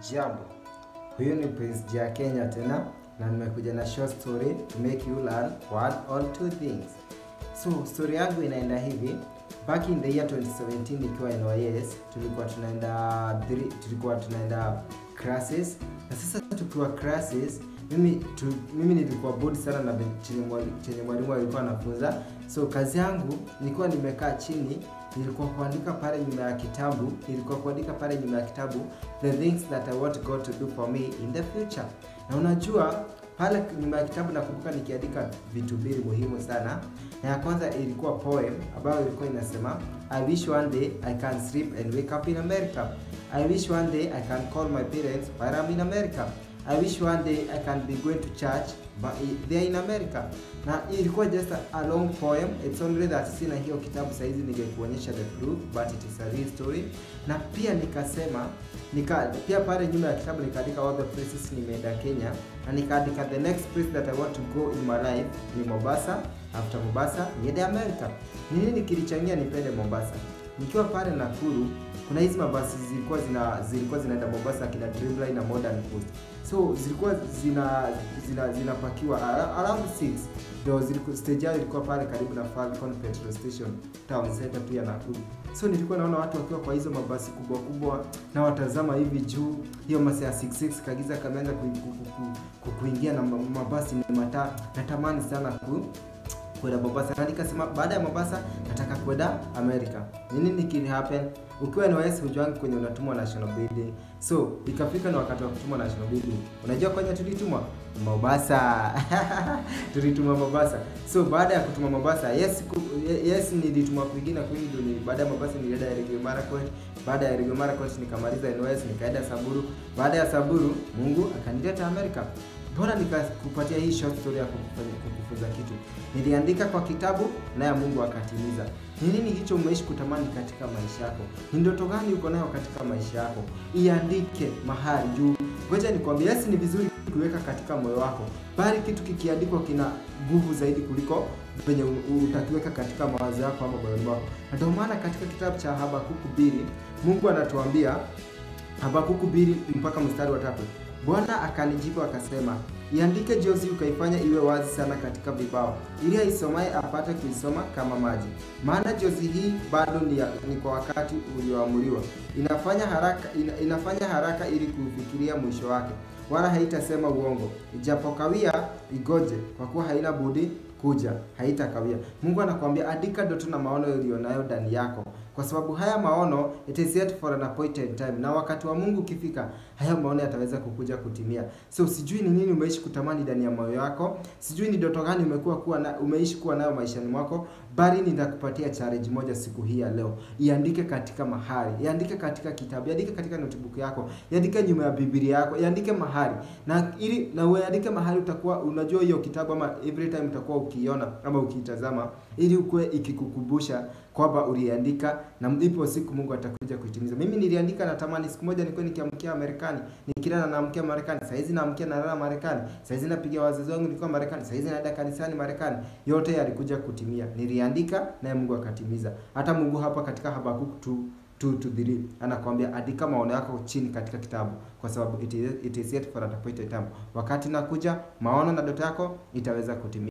Jambo, huyu ni Prince Jia Kenya tena na nimekuja na short story to make you learn one or two things. So story yangu inaenda hivi. Back in the year 2017 nikiwa NYS tulikuwa tunaenda three- tulikuwa tunaenda classes na sasa tukiwa classes mimi tu, mimi nilikuwa bored sana na ben- chenye mwali- chenye mwalimu alikuwa anafunza so kazi yangu nilikuwa nimekaa chini nilikuwa kuandika pale nyuma ya kitabu nilikuwa kuandika pale nyuma ya kitabu the things that I want God to do for me in the future na unajua pale nyuma ya kitabu nakumbuka nikiandika vitu mbili muhimu sana na ya kwanza ilikuwa poem ambayo ilikuwa inasema I wish one day I can sleep and wake up in America I wish one day I can call my parents while I'm in America I wish one day I can be going to church but they're in America. Na ilikuwa just a, a long poem. It's only that sina hiyo kitabu saizi ningekuonyesha the proof but it is a real story. Na pia nikasema nika pia pale nyuma ya kitabu nikaandika all the places nimeenda Kenya na nikaandika the next place that I want to go in my life ni Mombasa. After Mombasa niende America. Ni nini kilichangia nipende Mombasa? Nikiwa pale Nakuru kuna hizi mabasi zilikuwa zina zilikuwa zinaenda Mombasa kina Dreamline na Modern Coast. So zilikuwa zina zina zinapakiwa ara- around 6 ndio zilikuwa stage yao ilikuwa pale karibu na Falcon petrol station town center pia Nakuru. So nilikuwa naona watu wakiwa kwa hizo mabasi kubwa kubwa na watazama hivi juu hiyo masaa ya 66 kagiza kameanza ku, ku, ku, ku, ku, kuingia na ma- mabasi ni mataa. Natamani sana ku kwenda Mombasa na nikasema baada ya Mombasa nataka kwenda America. Ni nini kili happen? Ukiwa NYS hujuangi kwenye unatumwa national building. So ikafika na wakati wa kutumwa national building. Unajua kwenye tulitumwa Mombasa. tulitumwa Mombasa. So baada ya kutumwa Mombasa, yes ku, yes nilitumwa kwingine kwingi ndio ni baada ya Mombasa nilienda Elgeyo Marakwet. Baada ya Elgeyo Marakwet nikamaliza NYS nikaenda Samburu. Baada ya Samburu Mungu akanileta America. Mbona nikakupatia hii short story ya kukufanya kukufunza kitu? Niliandika kwa kitabu naye Mungu akatimiza. Ni nini hicho umeishi kutamani katika maisha yako? Ni ndoto gani uko nayo katika maisha yako? Iandike mahali juu. Ngoja nikwambie, yes, ni vizuri kuweka katika moyo wako, bali kitu kikiandikwa kina nguvu zaidi kuliko venye u- utakiweka katika mawazo yako ama moyoni mwako. Na ndio maana katika kitabu cha Habakuku mbili Mungu anatuambia Habakuku mbili mpaka mstari wa tatu Bwana akanijibu akasema, iandike jozi ukaifanya iwe wazi sana katika vibao, ili aisomaye apate kuisoma kama maji. Maana jozi hii bado ni, ya, ni kwa wakati ulioamuriwa, inafanya haraka, ina, inafanya haraka ili kuufikiria mwisho wake, wala haitasema uongo. Ijapokawia igoje, kwa kuwa haina budi kuja, haitakawia. Mungu anakuambia andika ndoto na maono ulionayo ndani yako, kwa sababu haya maono it is yet for an appointed time, na wakati wa Mungu ukifika, haya maono yataweza kukuja kutimia. So sijui ni nini umeishi kutamani ndani ya moyo wako, sijui ni ndoto gani umekuwa kuwa na, umeishi kuwa nayo maishani mwako, bali nitakupatia challenge moja siku hii ya leo. Iandike katika mahali, iandike katika kitabu, iandike katika notebook yako, iandike nyuma ya Biblia yako, iandike mahali na ili na uandike mahali utakuwa unajua hiyo kitabu ama every time utakuwa ukiiona ama ukiitazama, ili ukue ikikukumbusha kwamba uliandika na ipo siku Mungu atakuja kuitimiza. Mimi niliandika, natamani siku moja nikuwe nikiamkia Marekani, nikilala naamkia Marekani, saa hizi naamkia nalala Marekani, saa hizi napiga wazazi wangu nikiwa Marekani, saa hizi naenda kanisani Marekani. Yote yalikuja kutimia, niliandika naye Mungu akatimiza. Hata Mungu hapa katika Habakuku tu 2 to 3 anakuambia andika maono yako chini katika kitabu, kwa sababu it is, it is yet for an appointed time. Wakati nakuja maono na ndoto yako itaweza kutimia.